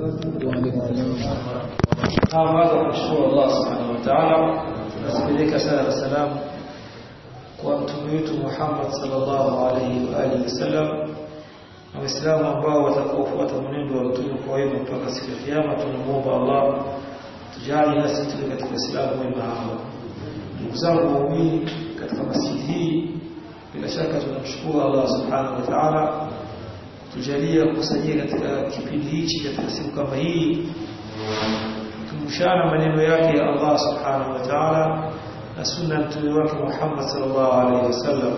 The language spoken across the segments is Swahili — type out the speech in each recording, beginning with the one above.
وبركاته وعليكم السلام baada ya kumshukuru Allah subhanahu wa ta'ala nasipeleka sala na salamu kwa mtume wetu Muhammad sallallahu alaihi wa alihi wasallam na waislamu ambao watakaofuata mwenendo wa mtume kwa wema mpaka siku ya kiyama tunamuomba Allah tujali nasi tuwe katika Uislamu wema hao ndugu zangu waumini katika masjidi hii bila shaka tunamshukuru Allah subhanahu wa ta'ala tujalia kukusanyia katika kipindi hichi katika siku kama hii kumshana maneno yake ya Allah subhanahu wa ta'ala na sunna mtume wake Muhammad sallallahu alaihi wasallam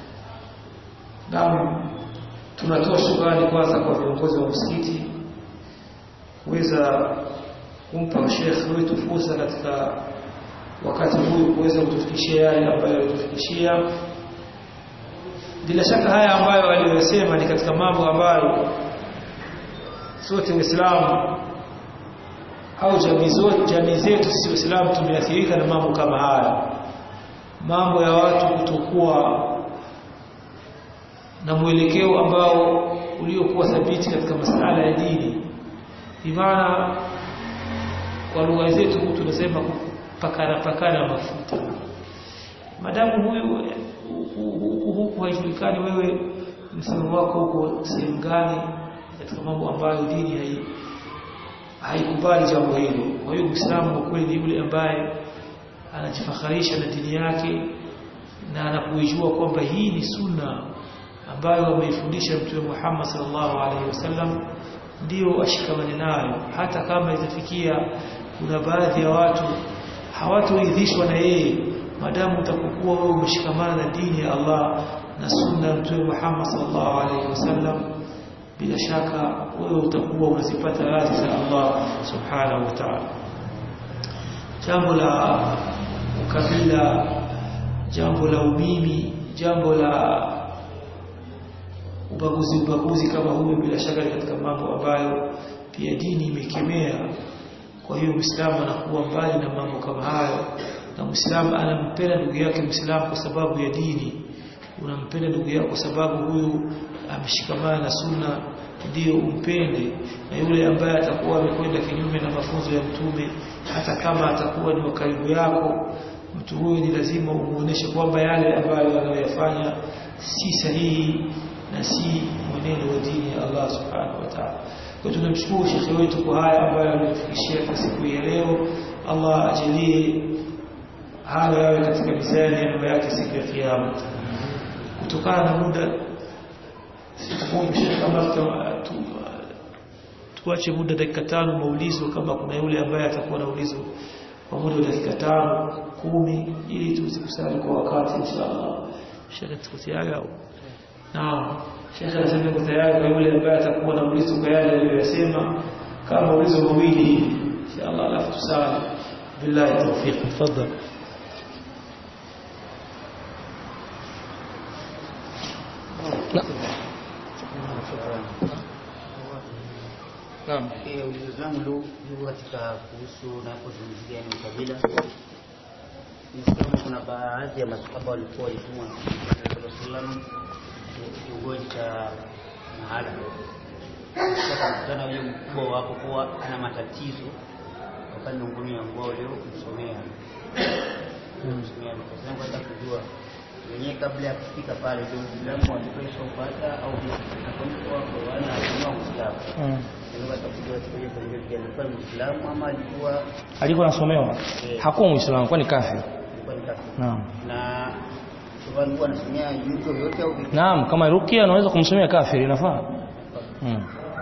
naam tunatoa shukrani kwanza kwa viongozi wa msikiti kuweza kumpa Sheikh wetu fursa katika wakati huu kuweza kutufikishia yale ambayo alitufikishia bila shaka haya ambayo aliyosema ni katika mambo ambayo sote waislamu au jamii zote jamii zetu sisi waislamu tumeathirika na mambo kama haya mambo ya watu kutokuwa na mwelekeo ambao uliokuwa thabiti katika masala ya dini imana kwa lugha zetu tunasema pakana pakana mafuta madamu huyu huku huku haijulikani wewe msimamo wako uko sehemu gani katika mambo ambayo dini hai haikubali jambo hilo kwa hiyo muislamu kwa kweli ni yule ambaye anajifakharisha na dini yake na anapoijua kwamba hii ni sunna ambayo ameifundisha mtume Muhammad sallallahu alaihi wasallam ndio ashikamane nayo hata kama itafikia kuna baadhi ya watu hawatoridhishwa na yeye madamu utakokuwa wewe umeshikamana na dini ya Allah na sunna ya mtume Muhammad sallallahu alaihi wasallam bila shaka wewe utakuwa unazipata radhi za Allah subhanahu wa ta'ala jambo la ukabila jambo la umimi jambo la ubaguzi ubaguzi kama huyo bila shaka ni katika mambo ambayo pia dini imekemea kwa hiyo Muislamu anakuwa mbali na mambo kama hayo na Muislamu anampenda ndugu yake Muislamu kwa sababu ya dini unampenda ndugu yako kwa sababu huyu ameshikamana na sunna ndio umpende na yule ambaye atakuwa amekwenda kinyume na mafunzo ya mtume hata kama atakuwa ni karibu yako mtu huyu ni lazima umuoneshe kwamba yale ambayo anayoyafanya si sahihi na si mwenendo wa dini ya Allah subhanahu wa ta'ala kwa tunamshukuru shekhe wetu kwa haya ambayo ametufikishia kwa siku ya leo Allah ajalie hayo yawe katika mizani ya mambo yake siku ya kiyama kutokana na muda kama tu, tuache muda dakika tano maulizo kama kuna yule ambaye atakuwa na ulizo kwa muda wa dakika tano kumi ili tuzikusanye kwa wakati inshallah shekhe tuko tayari au naam shekhe anasema yuko tayari kwa yule ambaye atakuwa na ulizo kwa yale aliyosema kama ulizo mawili inshallah alafu tusali billahi tawfiq tafadhali Naam. Eh, ulizo zangu ndio katika kuhusu napozungumzia ni ukabila. Nisema kuna baadhi ya masahaba walikuwa walitumwa na Mtume sallallahu kiongozi cha mahala. Sasa mkutana yule mkubwa wako kuwa ana matatizo wakati ngumi ya ngao leo kumsomea. Kumsomea. Sasa nataka kujua wenyewe kabla ya kufika pale ndio Uislamu walipesha upata au kwa kwa wana wa Uislamu. alikuwa anasomewa hakuwa muislamu kwani kafiri naam na sababu anasomea yuko yote au naam kama rukia anaweza kumsomea kafiri inafaa hmm.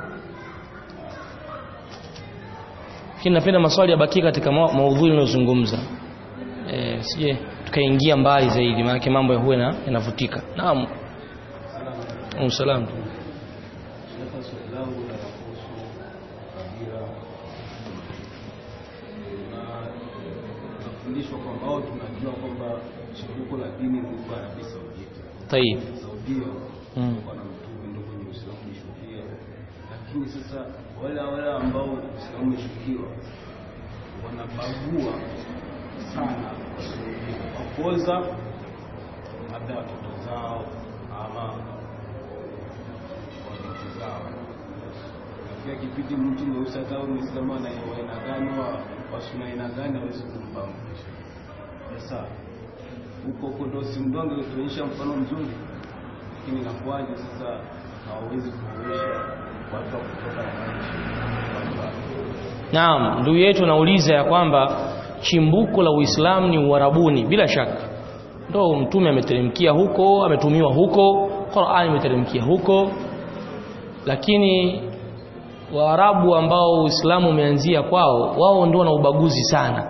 lakini napenda maswali yabaki katika maudhui ninayozungumza eh sije tukaingia mbali zaidi maana mambo ya huwe na yanavutika naam Salamu. tunafundishwa kwamba au tunajua kwamba chimbuko la dini lilikuwa Arabia Saudi. Tayib. Saudia Mm. wana mtume ndio kwenye Uislamu umeshukia, lakini sasa wale wale ambao Uislamu umeshukiwa wanabagua sana kwa kuoza labda watoto zao ama wabinti zao ikifika kipindi mtu mweusi hata au Muislamu ana aina gani wa wasuna aina gani hawezi kumfahamu. Sasa huko huko ndo si mdonge utuonyesha mfano mzuri, lakini inakuwaje sasa hawawezi kuonyesha watu wa kutoka nchi watu wa Naam, ndugu yetu anauliza ya kwamba chimbuko la Uislamu ni Uarabuni bila shaka. Ndo mtume ameteremkia huko, ametumiwa huko, Qur'ani imeteremkia huko. Lakini Waarabu ambao Uislamu umeanzia kwao, wao ndio wana ubaguzi sana.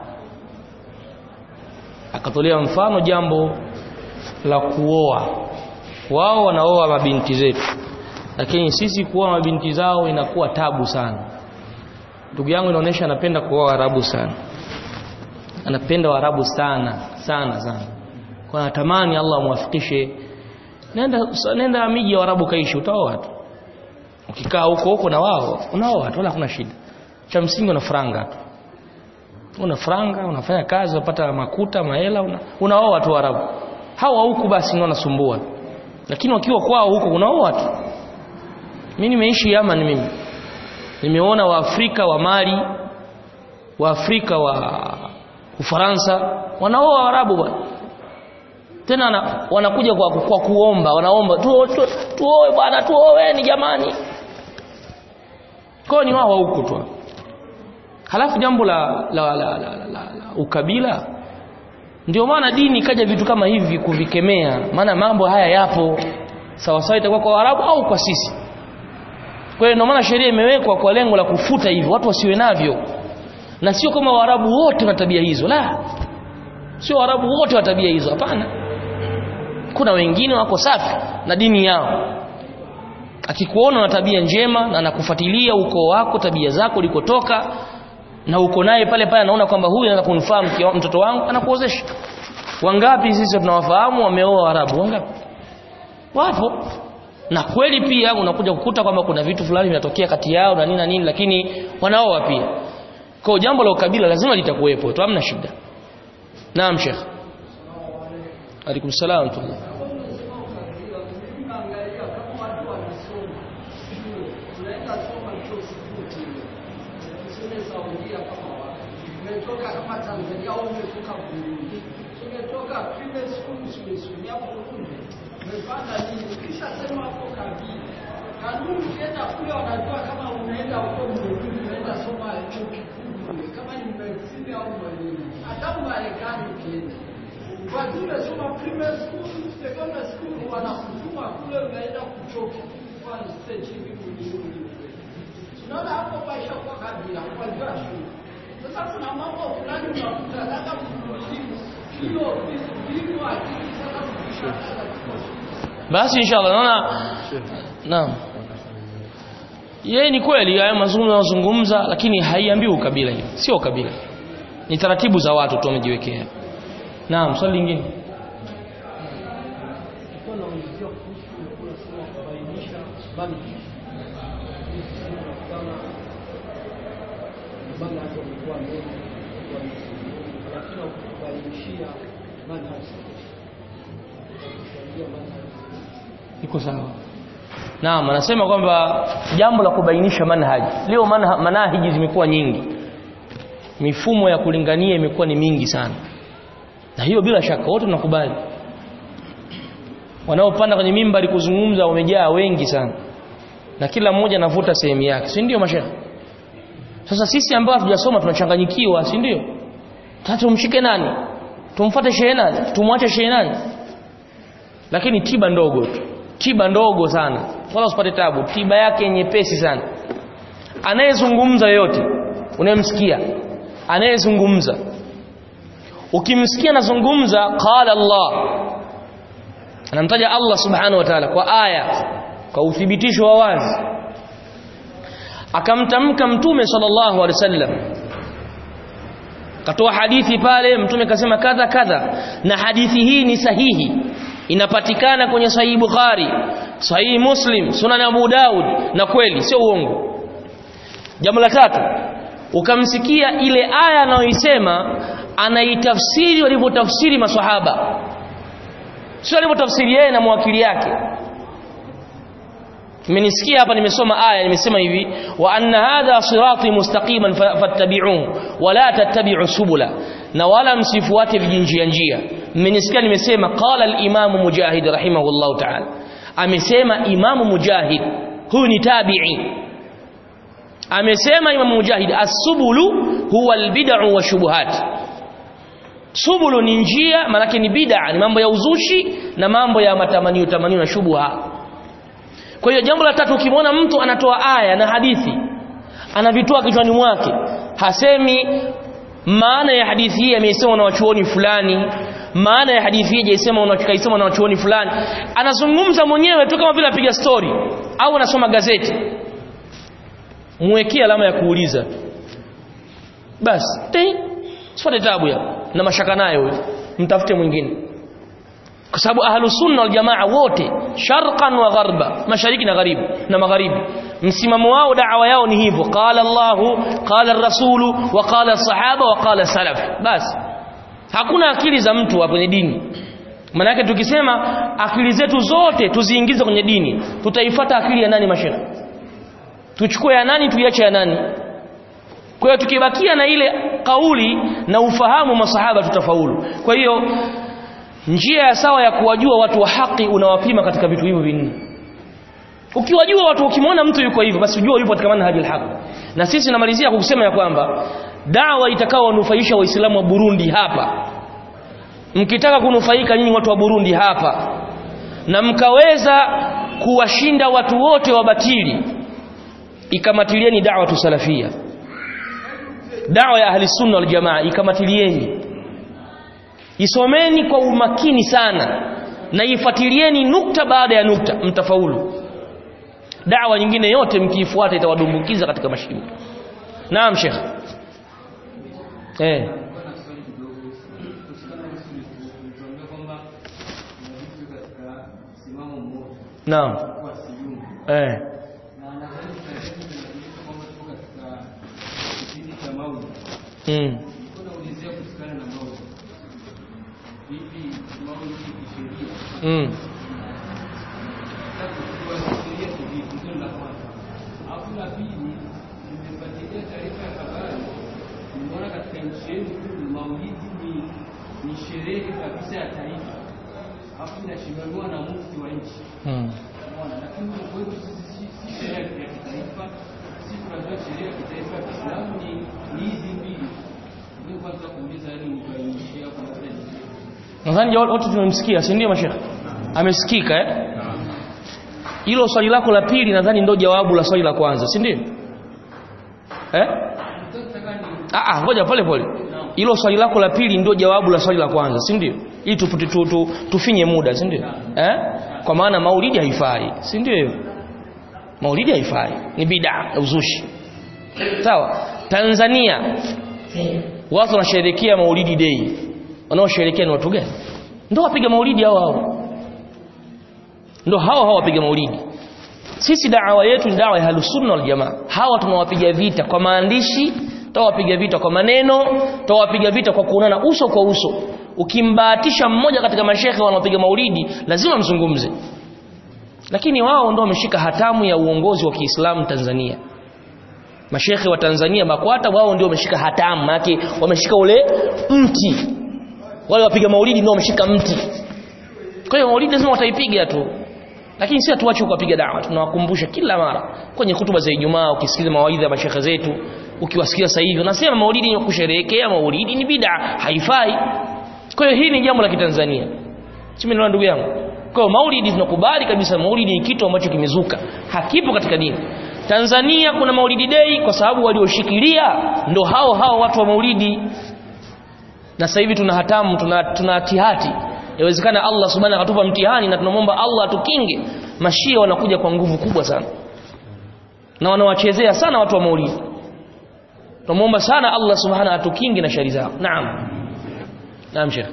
Akatolea mfano jambo la kuoa. Wao wanaoa mabinti zetu. Lakini sisi kuoa mabinti zao inakuwa tabu sana ndugu yangu inaonyesha anapenda kuoa Waarabu sana anapenda Waarabu sana sana sana kwa natamani Allah amwafikishe nenda nenda miji ya Waarabu kaishi utaoa tu ukikaa huko huko na wao unaoa tu wala hakuna shida cha msingi una franga tu una franga unafanya kazi unapata makuta mahela una, unaoa tu Waarabu hawa huku basi ndio wanasumbua lakini wakiwa kwao huko unaoa tu mimi nimeishi Yaman mimi nimeona waafrika wa Mali waafrika wa Ufaransa wanaoa Waarabu bwana tena na, wanakuja kwa, kwa kuomba wanaomba tuoe tu, tuoe bwana tuoeni jamani kwa ni wao huko tu halafu jambo la la, la, la, la, la, la ukabila ndio maana dini ikaja vitu kama hivi kuvikemea maana mambo haya yapo sawa sawa itakuwa kwa Waarabu au kwa sisi kwa hiyo ndio maana sheria imewekwa kwa lengo la kufuta hivyo watu wasiwe navyo na sio kama Waarabu wote wana tabia hizo la sio Waarabu wote wa tabia hizo hapana kuna wengine wako safi na dini yao akikuona na tabia njema na anakufuatilia ukoo wako tabia zako ulikotoka na uko naye pale pale anaona kwamba huyu anaweza kunifaa mtoto wangu anakuozesha wangapi sisi tunawafahamu wameoa Waarabu wangapi wapo na kweli pia unakuja kukuta kwamba kuna vitu fulani vinatokea kati yao na nini na nini lakini wanaoa pia kwa jambo la ukabila lazima litakuwepo tu hamna shida naam sheikh alaikum salaam tullah umetoka kama Tanzania au umetoka Burundi, umetoka private school umesomea Burundi, umepanda nini, ukishasema hapo kabila kanuni, ukienda kule wanajua kama unaenda huko Burundi, unaenda soma chuo kikuu kule, kama ni medicine au mwalimu, hata Marekani ukienda watu umesoma primary school, secondary school, wanakutuma kule, unaenda kuchuo kikuu kufanya stage hivi Burundi. Tunaona hapo paisha kwa kabila, kwa jua shule sasa kuna mambo fulani unakuta labda mkulimu hiyo vitu akili sasa kufisha basi inshallah naona naam yeye ni kweli hayo mazungumzo yanazungumza lakini haiambii ukabila hiyo sio ukabila ni taratibu za watu tu wamejiwekea naam swali lingine Nilikuwa naulizia kuhusu unasema kubainisha manhaj. Sisi tunakutana na manhaj wamekuwa mengi wa lakini kubainishia manhaj kusaidia manhaj iko sawa naam anasema kwamba jambo la kubainisha manhaji leo manha, manahiji zimekuwa nyingi mifumo ya kulingania imekuwa ni mingi sana na hiyo bila shaka wote tunakubali wanaopanda kwenye mimbari kuzungumza wamejaa wengi sana na kila mmoja anavuta sehemu yake si ndio mashehe sasa sisi ambao hatujasoma tunachanganyikiwa si ndio sasa tumshike nani tumfuate shehe nani tumwache shehe nani lakini tiba ndogo tu tiba ndogo sana wala usipate tabu tiba yake nyepesi sana anayezungumza yote unayemsikia anayezungumza ukimsikia anazungumza qala Allah anamtaja Allah subhanahu wa ta'ala kwa aya kwa uthibitisho wa wazi akamtamka mtume sallallahu alaihi wasallam katoa hadithi pale mtume kasema kadha kadha na hadithi hii ni sahihi inapatikana kwenye sahihi Bukhari sahihi Muslim Sunan Abu Daud na kweli sio uongo jambo la tatu ukamsikia ile aya anayoisema anaitafsiri walivyotafsiri maswahaba sio alivyotafsiri yeye na mwakili yake mmenisikia hapa nimesoma aya nimesema hivi wa anna hadha sirati mustaqiman fa- fattabi'uhu wa la tattabi'u subula na wala msifuate vijinjia njia mmenisikia nimesema qala al-imam mujahid rahimahullah ta'ala amesema imamu mujahid huyu ni tabi'i amesema imamu mujahid as-subulu huwa al-bid'u wa shubuhat subulu ni njia maanake ni bid'a ni mambo ya uzushi na mambo ya matamanio tamanio na shubuha kwa hiyo jambo la tatu ukimwona mtu anatoa aya na hadithi anavitoa kichwani mwake hasemi maana ya hadithi hii ameisema na wachuoni fulani maana ya hadithi hii hajaisema na kaisema na wachuoni fulani anazungumza mwenyewe tu kama vile apiga story au anasoma gazeti mwekee alama ya kuuliza basi tei sifate tabu ya na mashaka nayo huyo mtafute mwingine kwa sababu ahlu sunna wal jamaa wote sharqan wa gharba mashariki na gharibi na magharibi msimamo wao da'wa yao ni hivyo qala Allah qala ar-rasulu wa qala as-sahaba wa qala salaf basi hakuna akili za mtu hapo kwenye dini maana tukisema akili zetu zote tuziingize kwenye dini tutaifuata akili ya nani mashaikh tuchukue ya nani tuiache ya nani kwa hiyo tukibakia na ile kauli na ufahamu masahaba tutafaulu kwa hiyo njia ya sawa ya kuwajua watu wa haki unawapima katika vitu hivyo vinne ukiwajua watu ukimwona mtu yuko hivyo basi ujue yupo katika manhaji al na sisi namalizia kwa kusema ya kwamba dawa itakao wanufaisha waislamu wa Burundi hapa mkitaka kunufaika nyinyi watu wa Burundi hapa na mkaweza kuwashinda watu wote wabatili ikamatilieni da'wa tusalafia dawa ya ahli sunna wal jamaa ikamatilieni isomeni kwa umakini sana na ifuatilieni nukta baada ya nukta mtafaulu dawa nyingine yote mkiifuata itawadumbukiza katika mashimo naam sheikh eh naam eh mm. Mm. ni sherehe kabisa ya taifa alafu inasimamiwa na mufti wa nchi Mm. Unaona, lakini kwetu sisi si- si sheria ya kitaifa si tunajua sheria ya kitaifa ya Kiislamu ni ni hizi mbili ndio kwanza kuuliza yani nikainishia hapo na sasa nadhani wote tumemsikia si ndio mashekhe amesikika eh hilo swali lako la pili nadhani ndio jawabu la swali la kwanza si ndio eh ah ah ngoja pole pole hilo swali lako la pili ndio jawabu la swali la kwanza si ndio ili tu, tu, tu, tu, tufinye muda si ndio eh kwa maana maulidi haifai si ndio hiyo maulidi haifai ni bid'a ya uzushi sawa Tanzania watu wanasherehekea maulidi day wanaosherehekea ni watu gani ndio wapiga maulidi hao hao ndio hao hao wapiga maulidi sisi da'wa yetu ni da'wa ya halusunna wal jamaa hawa tunawapiga vita kwa maandishi tawapiga vita kwa maneno tawapiga vita kwa kuonana uso kwa uso ukimbahatisha mmoja katika mashehe wanaopiga maulidi lazima mzungumze lakini wao ndio wameshika hatamu ya uongozi wa Kiislamu Tanzania mashehe wa Tanzania BAKWATA wao ndio wameshika hatamu yake wameshika ule mti wale wapiga maulidi ndio wameshika mti kwa hiyo maulidi lazima wataipiga tu lakini si hatuache kuwapiga dawa tunawakumbusha kila mara kwenye hutuba za Ijumaa ukisikiza mawaidha ya mashehe zetu ukiwasikia sasa hivi unasema maulidi ni kusherehekea maulidi ni bid'a haifai kwa hiyo hii ni jambo la kitanzania simi ndio ndugu yangu kwa hiyo maulidi tunakubali kabisa maulidi ni kitu ambacho kimezuka hakipo katika dini Tanzania kuna maulidi day kwa sababu walioshikilia ndo hao hao watu wa maulidi na sasa hivi tuna hatamu tuna, tuna hatihati inawezekana Allah subhanahu akatupa mtihani na tunamwomba Allah atukinge mashia wanakuja kwa nguvu kubwa sana na wanawachezea sana watu wa maulidi tunamwomba sana Allah subhanahu atukinge na shari zao naam naam sheikh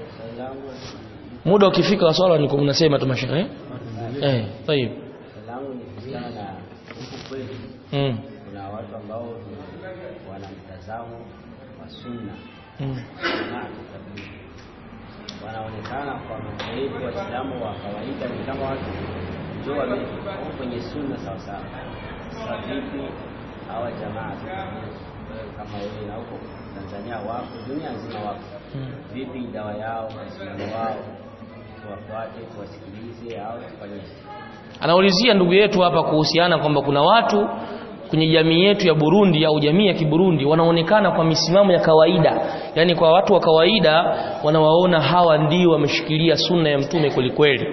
muda ukifika wa swala niko mnasema tu mashekhe eh eh tayeb langu ni kuhusiana na huku kwetu mm kuna watu ambao wana mtazamo wa sunna mm na tablighi. wanaonekana kwa macho yetu waislamu wa kawaida ni kama watu ndio wame kwenye sunna sawa sawa. Sasa vipi hawa jamaa wewe kama wewe na huko Tanzania wako, dunia nzima wako, vipi dawa yao, msimamo wao, tuwafuate, tuwasikilize au tufanye anaulizia ndugu yetu hapa kuhusiana kwamba kuna watu kwenye jamii yetu ya Burundi au jamii ya Kiburundi wanaonekana kwa misimamo ya kawaida yani kwa watu wa kawaida wanawaona hawa ndio wameshikilia sunna ya mtume kweli kweli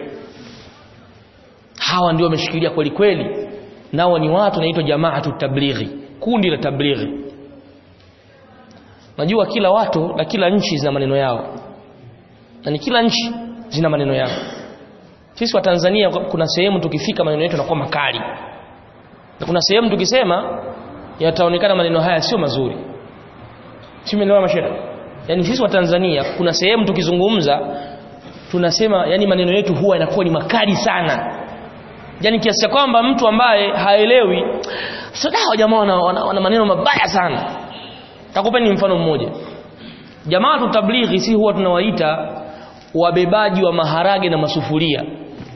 hawa ndio wameshikilia kweli kweli nao ni watu wanaitwa jamaatu tablighi kundi la tablighi najua kila watu na kila nchi zina maneno yao na ni kila nchi zina maneno yao sisi wa Tanzania kuna sehemu tukifika maneno yetu yanakuwa makali na kuna sehemu tukisema yataonekana maneno haya sio mazuri simeelewa mashera yani sisi wa Tanzania kuna sehemu tukizungumza tunasema yani maneno yetu huwa yanakuwa ni makali sana yani kiasi cha kwamba mtu ambaye haelewi sasa jamaa wana, wana, wana maneno mabaya sana takupeni mfano mmoja jamaa tutablighi si huwa tunawaita wabebaji wa maharage na masufuria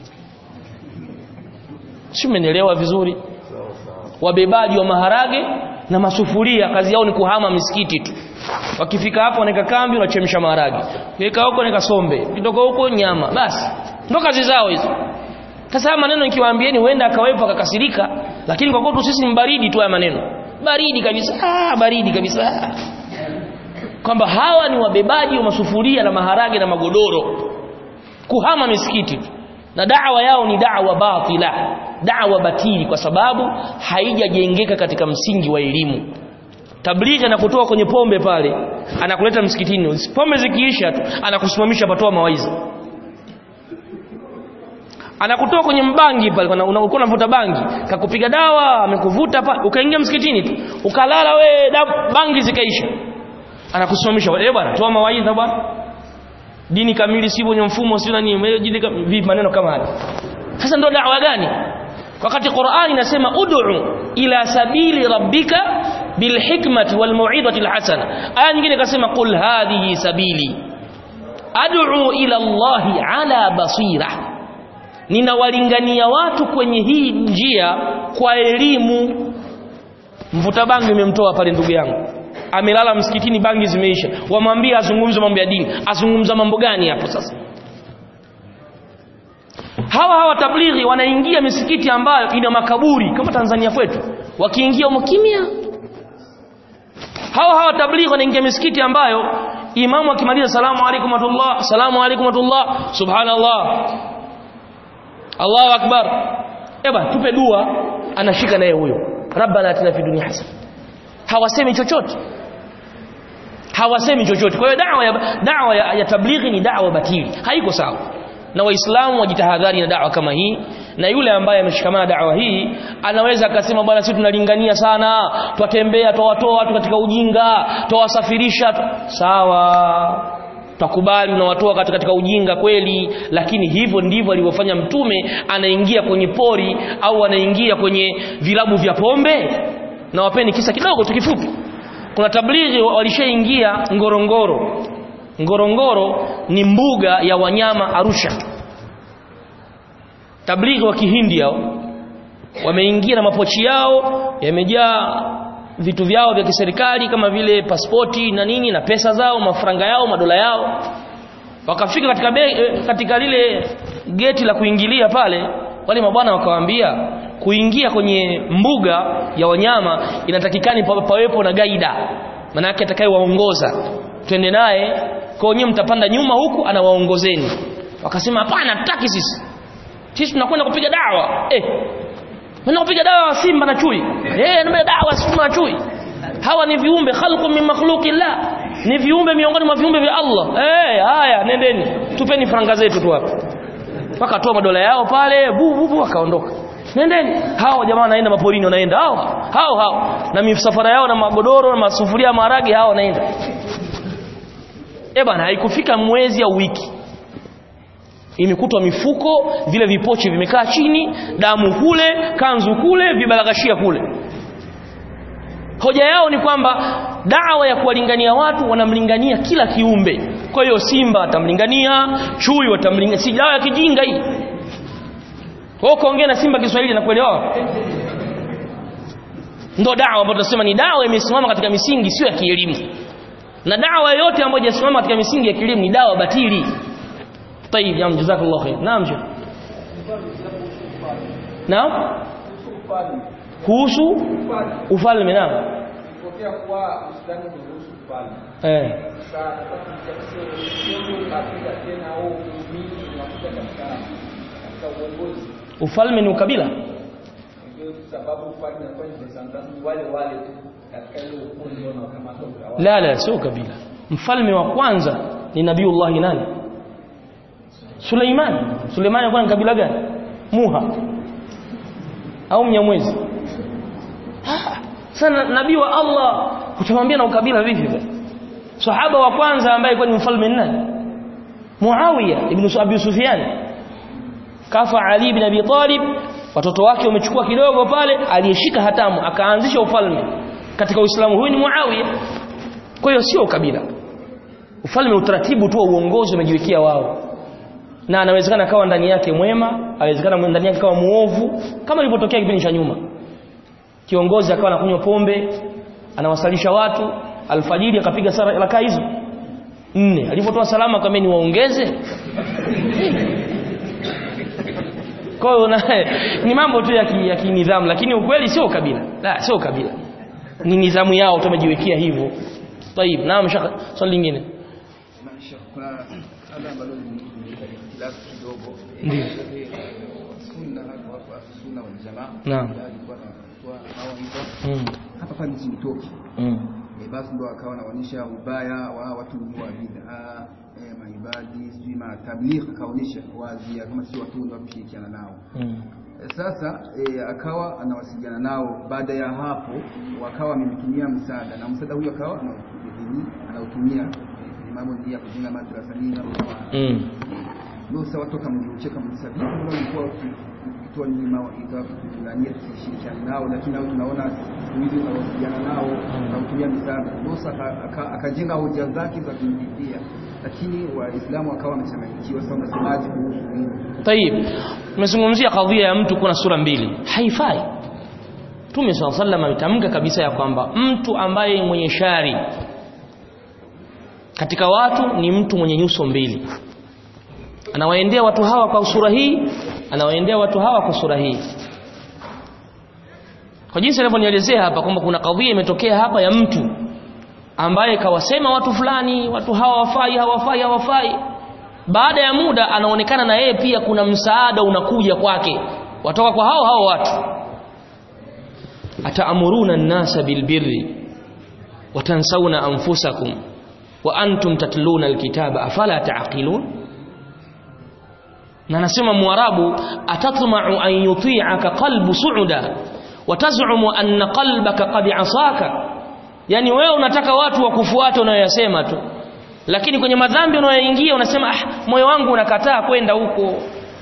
si umenielewa vizuri wabebaji wa maharage na masufuria kazi yao ni kuhama misikiti tu wakifika hapo wanaweka kambi wanachemsha maharage weka huko wanaweka sombe kitoka huko nyama basi ndo kazi zao hizo sasa maneno nikiwaambieni huenda akawepo akakasirika lakini kwa kwetu sisi ni baridi tu haya maneno baridi kabisa ah baridi kabisa kwamba hawa ni wabebaji wa masufuria na maharage na magodoro kuhama misikiti na da'wa yao ni da'wa batila da'wa batili kwa sababu haijajengeka katika msingi wa elimu tablighi anakutoa kwenye pombe pale anakuleta msikitini pombe zikiisha tu anakusimamisha patoa mawaidha anakutoa kwenye mbangi pale unakuwa unavuta bangi kakupiga dawa amekuvuta pale ukaingia msikitini tu ukalala we da, bangi zikaisha anakusimamisha eh bwana toa mawaidha bwana dini kamili sivyo kwenye mfumo sio nani dini vipi maneno kama haya sasa ndio da'wa gani wakati Qur'ani inasema ud'u ila sabili rabbika bilhikmati walmau'izati alhasana aya nyingine ikasema qul hadhihi sabili ad'u ila Allahi ala basira ninawalingania watu kwenye hii njia kwa elimu mvuta bangi imemtoa pale ndugu yangu amelala msikitini bangi zimeisha wamwambia azungumze mambo ya dini azungumza mambo gani hapo sasa hawa hawa tablighi wanaingia misikiti ambayo ina makaburi kama Tanzania kwetu wakiingia humo kimya hawa hawa tablighi wanaingia misikiti ambayo imamu akimaliza salamu alaykum watullah salamu alaykum watullah subhanallah Allahu akbar eba tupe dua anashika naye huyo rabbana atina fi dunya hasana hawasemi chochote hawasemi chochote kwa hiyo da'wa ya da'wa ya, ya tablighi ni da'wa batili haiko sawa na waislamu wajitahadhari na da'wa kama hii na yule ambaye ameshikamana da'wa hii anaweza akasema bwana sisi tunalingania sana twatembea twawatoa watu katika ujinga twawasafirisha sawa takubali unawatoa katika, katika ujinga kweli lakini hivyo ndivyo alivyofanya mtume anaingia kwenye pori au anaingia kwenye vilabu vya pombe na wapeni kisa kidogo tu kifupi kuna tablighi walishaingia ngorongoro ngorongoro ni mbuga ya wanyama Arusha tablighi wa kihindi hao wameingia na mapochi yao yamejaa vitu vyao vya kiserikali kama vile pasipoti na nini na pesa zao mafaranga yao madola yao wakafika katika be, katika lile geti la kuingilia pale wale mabwana wakawaambia kuingia kwenye mbuga ya wanyama inatakikani pawepo na gaida maana yake atakayewaongoza twende naye kwa wenyewe mtapanda nyuma huku anawaongozeni wakasema hapana tutaki sisi sisi tunakwenda kupiga dawa eh Nenda kupiga dawa simba na chui. Eh, nenda dawa simba na chui. Hawa ni viumbe khalqu min makhluqillah. Ni viumbe miongoni mwa viumbe vya Allah. Eh, haya nendeni. Tupeni franga zetu tu hapa. Wakatoa madola yao pale, bu bu bu wakaondoka. Nendeni. Hao jamaa wanaenda maporini wanaenda hao. Hao hao. Na misafara yao na magodoro na masufuria maharage hao wanaenda. Eh bana haikufika mwezi au wiki imekutwa mifuko vile vipochi vimekaa chini damu kule kanzu kule vibalagashia kule hoja yao ni kwamba dawa ya kuwalingania watu wanamlingania kila kiumbe kwa hiyo simba watamlingania chui watamlingania si dawa ya kijinga hii Kwa hiyo kaongea na Simba Kiswahili na kuelewa. Ndio dawa ambayo tunasema ni dawa imesimama katika misingi sio ya kielimu. Na dawa yoyote ambayo haijasimama katika misingi ya kielimu ni dawa batili. طيب يا جزاك الله خير نعم شيخ نعم kuhusu ufalme naam Pokea kwa Uislamu umeruhusu ufalme. eh Sasa nataka nichapishe sio kabila tena au mimi unakuja katika katika uongozi. ufalme ni ukabila Ndio sababu ufalme unakuwa ni descendant wale wale tu katika ile ukundi ndio unakamata utawala. la la sio kabila mfalme wa kwanza ni nabiullah nani Suleiman Suleiman alikuwa ni kabila gani Muha au Mnyamwezi Ah, sana nabii wa Allah utamwambia na ukabila vipi bwana sahaba wa kwanza ambaye alikuwa ni mfalme ni nani Muawiya ibn Abi Sufyan kafa Ali ibn Abi Talib watoto wake wamechukua kidogo pale aliyeshika hatamu akaanzisha ufalme katika Uislamu huyu ni Muawiya kwa hiyo sio kabila ufalme utaratibu tu wa uongozi umejiwekea wao na anawezekana akawa ndani yake mwema anawezekana ndani yake akawa muovu kama ilivyotokea kipindi cha nyuma kiongozi akawa anakunywa pombe anawasalisha watu alfajiri akapiga sala rakaa hizo nne alipotoa salamu akamwambia ni waongeze kwa hiyo na- ni mambo tu ya ki- ya kinidhamu lakini ukweli sio kabila la sio kabila ni nidhamu yao tumejiwekea hivyo طيب naam shaka swali lingine Maisha, kuna ada ambalo limeleta ikhtilafu kidogo Ndiyo. Eh, sunna hapa hapa sunna wal jamaa Naam. Ndio alikuwa anatoa mawaidha mm. hapa pale nchini Toki mm. Eh, basi ndo akawa anaonyesha ubaya wa watu wa bid'a eh, maibadi sijui matabligh akaonyesha wazi kama si watu ndio kushirikiana nao mm. Eh, sasa eh, akawa anawasiliana nao baada ya hapo wakawa wamemtumia msaada na msaada huyo akawa anautumia anautumia eh, kwenye mambo ya kujenga madrasa nini na kama mm. ndio sasa watu wakamruhusu kama msaada ndio walikuwa wakitoa ni mawaidha kutulania tusishirikiane nao lakini nao tunaona siku hizi tunawasiliana nao na kutumia msaada ndio sasa aka- aka- akajenga hoja zake za kumlipia lakini waislamu wakawa wamechanganyikiwa sasa unasemaje kuhusu hilo طيب tumezungumzia kadhia ya mtu kuna sura mbili haifai Mtume swalla sallam ametamka kabisa ya kwamba mtu ambaye mwenye shari katika watu ni mtu mwenye nyuso mbili anawaendea watu hawa kwa sura hii anawaendea watu hawa kwa sura hii kwa jinsi ninavyonielezea hapa kwamba kuna kadhia imetokea hapa ya mtu ambaye kawasema watu fulani watu hawa hawafai hawafai hawafai baada ya muda anaonekana na yeye pia kuna msaada unakuja kwake watoka kwa hao hao watu ataamuruna an-nasa bilbirri watansawna anfusakum wa antum tatluna alkitaba afala taqilun na nasema mwarabu atatma'u an yuti'aka qalbu su'uda wa taz'umu anna qalbaka qad 'asaka yani wewe unataka watu wakufuate unayoyasema tu lakini kwenye madhambi unayoingia unasema ah moyo wangu unakataa kwenda huko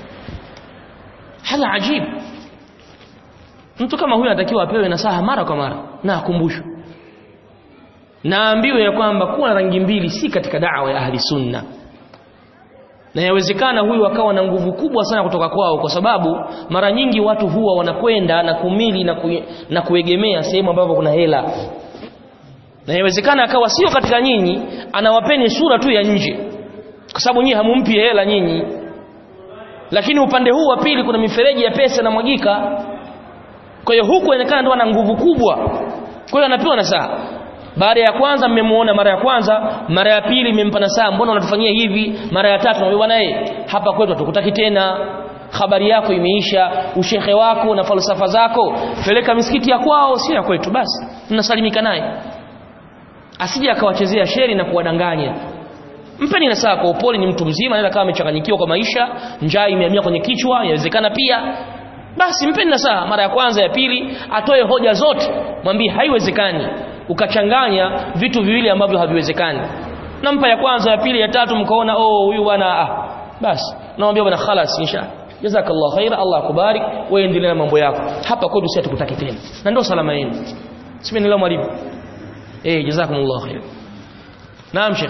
hala ajib mtu kama huyu anatakiwa apewe nasaha mara kwa mara na akumbushwe naambiwe ya kwamba kuwa na rangi mbili si katika da'wa ya ahli sunna na yawezekana huyu akawa na nguvu kubwa sana kutoka kwao kwa sababu mara nyingi watu huwa wanakwenda na kumili na, ku, na kuegemea sehemu ambapo kuna hela na yawezekana akawa sio katika nyinyi anawapeni sura tu ya nje kwa sababu nyinyi hamumpi hela nyinyi lakini upande huu wa pili kuna mifereji ya pesa na mwagika kwa hiyo huku inaonekana ndo ana nguvu kubwa kwa hiyo anapewa na saa baada ya kwanza mmemuona mara ya kwanza mara ya pili mmempa na saa mbona unatufanyia hivi mara ya tatu naambia bwana eh hapa kwetu hatukutaki tena habari yako imeisha ushehe wako na falsafa zako peleka misikiti ya kwao sio ya kwetu basi mnasalimika naye asije akawachezea sheri na kuwadanganya mpeni nasaha kwa upole ni mtu mzima anaweza kama amechanganyikiwa kwa maisha njaa imehamia kwenye kichwa inawezekana pia basi mpeni nasaha mara ya kwanza ya pili atoe hoja zote mwambie haiwezekani ukachanganya vitu viwili ambavyo haviwezekani nampa ya kwanza ya pili ya tatu mkaona oh huyu bwana ah basi naambia bwana khalas insha jazakallahu khaira Allah akubarik wewe endelea na mambo yako hapa kwetu sisi hatukutaki tena na ndio salama yenu simenelewa mwalimu eh jazakumullahu khair naam sheikh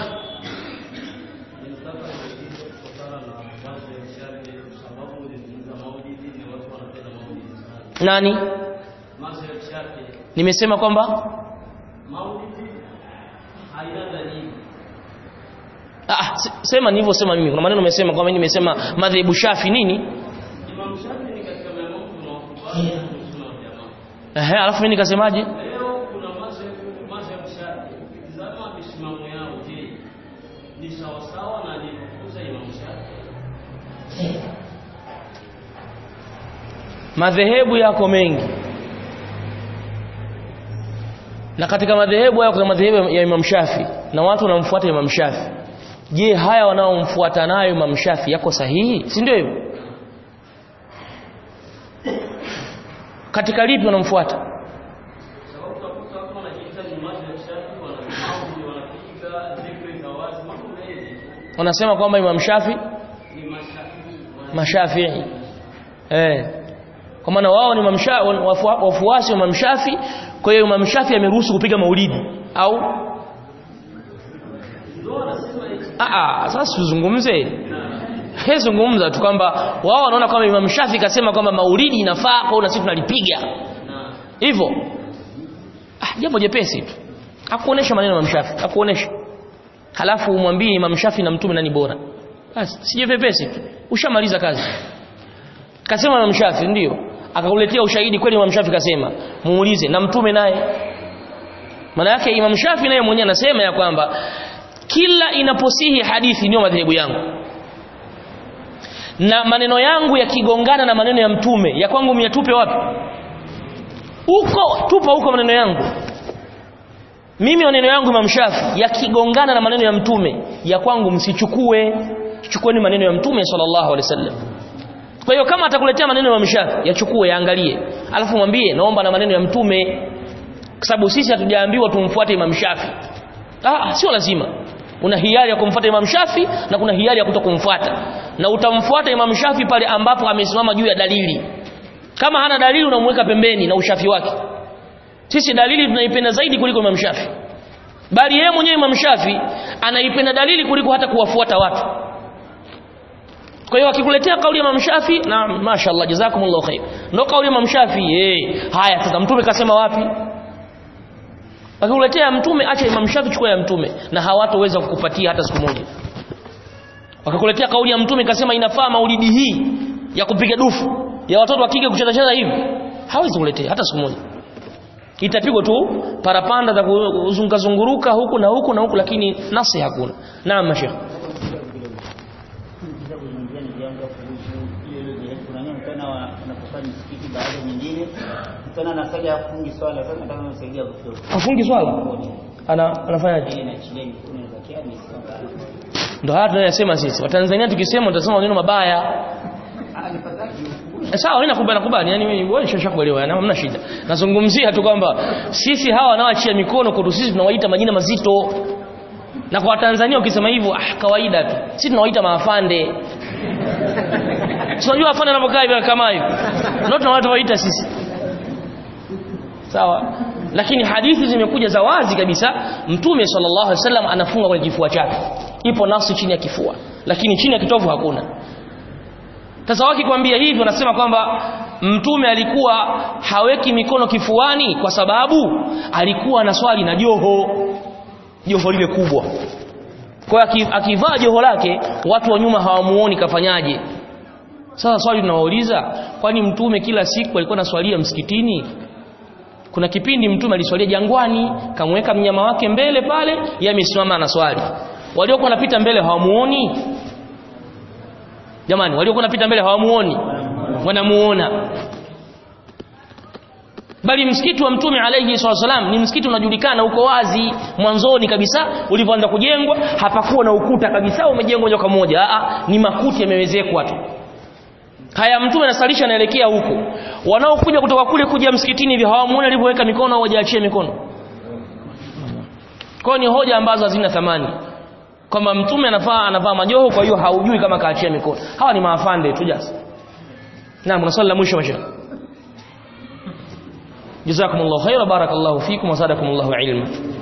nani mazhab Shafi nimesema kwamba maulidi haina dalili ah se- sema nilivyosema mimi kuna maneno nimesema kwamba mimi nimesema madhehebu Shafi nini Imam Shafi ni katika maimamu tunaokubali sunna wal jamaa ehe alafu mimi nikasemaje leo kuna mazhab mazhab Shafi ukitizama misimamo yao je ni sawa sawa na alivyokuza Imam Shafi madhehebu yako mengi na katika madhehebu hayo kuna madhehebu ya Imam Shafi na watu wanamfuata Imam Shafi je haya wanaomfuata nayo Imam Shafi yako sahihi si ndio hivyo katika lipi wanamfuata sababu utakuta watu wanajiita ni mazhab Shafi wanafahamu wanapiga dhikri za wazi mambo mengi wanasema kwamba Imam Shafi ni mashafi mashafii eh kwa maana wao ni mamsha wafu- wafuasi wa mamshafi kwa hiyo Imam Shafi ameruhusu kupiga maulidi au ah ah sasa tuzungumze He zungumza tu kwamba wao wanaona kwamba Imam Shafi kasema kwamba maulidi inafaa kwa hiyo na sisi tunalipiga hivyo ah jambo jepesi tu akuonesha maneno ya Imam Shafi akuonesha halafu umwambie Imam Shafi na mtume nani bora basi sije vepesi tu ushamaliza kazi kasema Imam Shafi ndio akakuletea ushahidi kweli Imam Shafi kasema muulize na mtume naye maana yake Imam Shafi naye mwenyewe anasema ya kwamba kila inaposihi hadithi ndio madhehebu yangu na maneno yangu yakigongana na maneno ya mtume ya kwangu myatupe wapi huko tupa huko maneno yangu mimi maneno yangu Imam Shafi yakigongana na maneno ya mtume ya kwangu msichukue chukueni maneno ya mtume sallallahu alaihi wasallam kwa hiyo kama atakuletea maneno ya Imam Shafi yachukue yaangalie alafu mwambie naomba na maneno ya mtume kwa sababu sisi hatujaambiwa tumfuate Imam Shafi ah sio lazima una hiari ya kumfuata Imam Shafi na kuna hiari ya kutokumfuata na utamfuata Imam Shafi pale ambapo amesimama juu ya dalili kama hana dalili unamweka pembeni na ushafi wake sisi dalili tunaipenda zaidi kuliko Imam Shafi bali yeye mwenyewe Imam Shafi anaipenda dalili kuliko hata kuwafuata watu kwa hiyo akikuletea kauli ya Imam Shafi na mashaallah jazakumullahu khair ndio kauli ya Imam Shafi eh haya sasa mtume kasema wapi akikuletea mtume acha Imam Shafi chukua ya mtume na hawatoweza kukupatia hata siku moja wakakuletea kauli ya mtume kasema inafaa maulidi hii ya kupiga dufu ya watoto wa kike kucheza cheza hivi hawezi kuletea hata siku moja itapigwa tu parapanda za kuzunguka zunguruka huku na huku na huku lakini nasi hakuna naam mashekh Kisha kuzungumzia ni jambo la kuhusu hiyo hiyo je, kuna nini mtana wanapofanya msikiti baada nyingine mtana anasaga afungi swala sasa nataka kumsaidia kushoto. afungi swala ana anafanyaje Ile na chile mikono za kiani sio ndo haya tunayosema sisi watanzania tukisema tutasema maneno mabaya Ah ni fadhali. Eh, sawa mimi nakubali nakubali yani mimi wewe nishakuelewa yani hamna shida nazungumzia tu kwamba sisi hawa wanaoachia mikono kwetu sisi tunawaita majina mazito na kwa Tanzania ukisema hivyo ah kawaida tu sisi tunawaita maafande Si unajua afande anapokaa hivi kama hivi ndio tunawaita sisi sawa lakini hadithi zimekuja za wazi kabisa mtume sallallahu alaihi wasallam anafunga kwenye kifua chake ipo nafsi chini ya kifua lakini chini ya kitovu hakuna sasa wakikwambia hivi wanasema kwamba mtume alikuwa haweki mikono kifuani kwa sababu alikuwa na swali na joho joho lile kubwa kwa hiyo aki- akivaa joho lake watu wa nyuma hawamuoni kafanyaje sasa swali tunawauliza kwani mtume kila siku alikuwa anaswalia msikitini kuna kipindi mtume aliswalia jangwani kamweka mnyama wake mbele pale yeye amesimama anaswali waliokuwa wanapita mbele hawamuoni jamani waliokuwa wanapita mbele hawamuoni wanamuona bali msikiti wa mtume alayhi wasallam ni msikiti unajulikana uko wazi mwanzoni kabisa ulivyoanza kujengwa hapakuwa na ukuta kabisa umejengwa moja kwa moja a ni makuti yamewezekwa tu haya mtume anasalisha anaelekea huko wanaokuja kutoka kule kuja msikitini hivi hawamuoni alivyoweka mikono au hajaachia mikono kwa hiyo ni hoja ambazo hazina thamani kwamba mtume anafaa anavaa majoho kwa hiyo haujui kama kaachia mikono hawa ni maafande tu jasi naam kuna swali la mwisho mashaikh jazakumullahu khaira barakallahu fikum wa zadakumullahu ilma